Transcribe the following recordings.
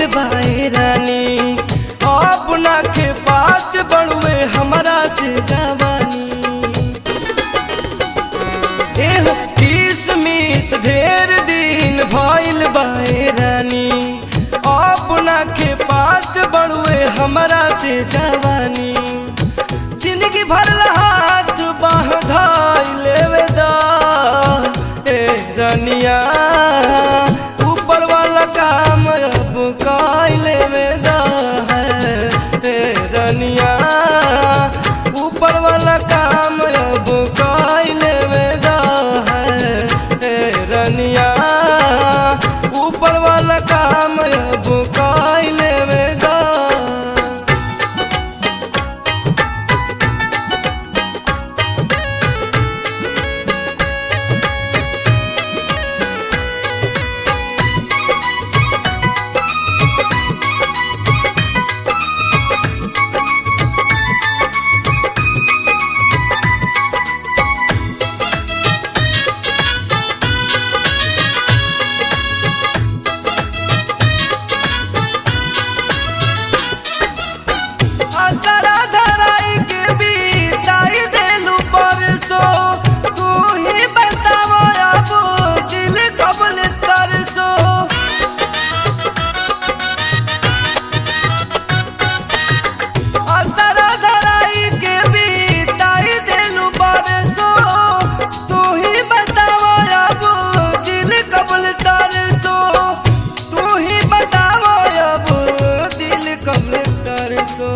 भइल बाए रानी अपना के बात बड़ुए हमरा से जवानी एह किसमिस ढेर दिन भइल बाए रानी अपना के बात बड़ुए हमरा से जवानी जिंदगी भर हाथ बाह धाई लेवे दा ए रनिया ऊपर वाला काम अब काई लेवे दा है ए रनिया ऊपर वाला काम अब काई लेवे दा है ए रनिया ऊपर वाला काम अब काई लेवे दा असरा धराई के बीताई देलू परसो तू ही बतावो अब दिल कबल तरसो असरा धराई के बीताई देलू परसो तू ही बतावो अब दिल कबल तरसो तू ही बतावो अब दिल कबल तरसो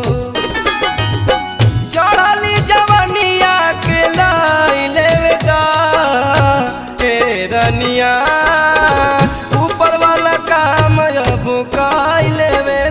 चढ़ली जवनिया के लाई लेवेगा ए रनिया ऊपर वाला काम अब काई लेवे